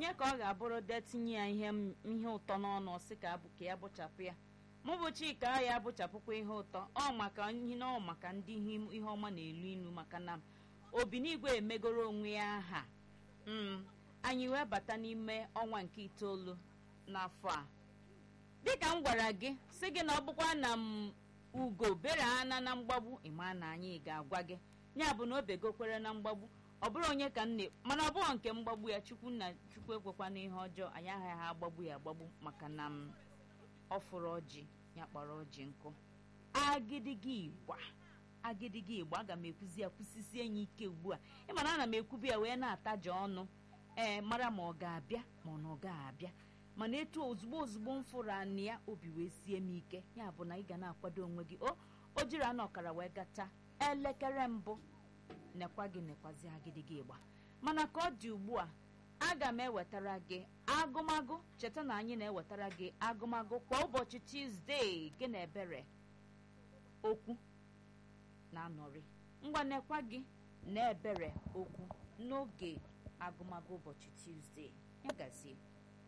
onye ka ọ ga-abụrụ detinye ya ihe m- ihe ụtọ n'ọnụ sị ka abụ ka ya bụchapụ ya mụ bụ chika ya abụchapụkwa ihe ụtọ ọ maka ihe na ọ maka ndị ihe ihe ọma na-elu ilu maka na obinigwe emegoro onwe ya aha mm, anyị wee bata n'ime ọnwa nke itoolu n'afọ a dịka m gwara gị sị gị na ọ bụkwa na m ugo bere ana na mgbagbu ịma na anyị ga-agwa gị ya bụ na o begokwere na mgbagbu ọ bụrụ onye ka nne mana ọ bụghị nke mgbagbu ya chukwu na chukwu ekwekwa n'ihe ọjọọ anyị agaghị agbagbu ya agbagbu maka na m ọ fụrụ ọjị ya kpọrọ ọjị nkụ agịdịgị igba agịdịgị igba aga m ekwuzi ya kwụsisie ya ike ugbu a ịma na ana m ekwubi ya wee na-ataja ọnụ ee mara ma ọ ga-abịa ma ọ na ọ gaghị abịa mana etu ozugbo ozugbo m fụrụ anị ya obi wee sie m ike ya bụ na ị ga na-akwado onwe gị o o jiri anọ ọkara wee gata elekere mbụ nekwa gị nekwazi agịdịgị ịgba mana ka ọ dị ugbu a aga m ewetara gị agụmagụ cheta na anyị na-ewetara gị agụmagụ kwa ụbọchị tuzdee gị na ebere okwu na-anọrị ngwa nekwa gị na ebere okwu n'oge agụmagụ ụbọchị tuzdee ya gazie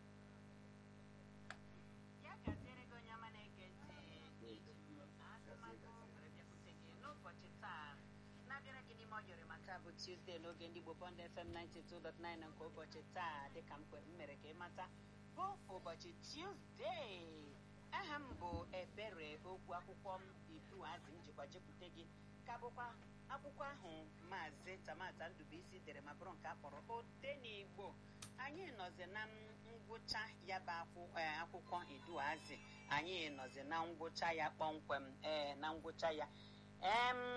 ya gaziere gị onye ọma na-ege ntị eji m agụmagụ were bịakwute gị n'ụbọchị taa na-abịara gị n'ime ọyọrị ma taa bụ tuzdee n'oge ndị Igbo Bond FM 92.9 na nke ụbọchị taa dịka m kwe- m mere ka ị mata bụ ụbọchị tuzdee aha m bụ ebere okwu akwụkwọ m ibuazi m jikwa jepụta gị ka bụkwa akwụkwọ ahụ maazị tamata ndụbụisi dere ma bụrụ nke a kpọrọ ode n'igbo anyị nọzi na ngwụcha ya bụ akwụ- eh, akwụkwọ iduazi anyị nọzi na ngwụcha ya kpọmkwem ee na ngwụcha ya em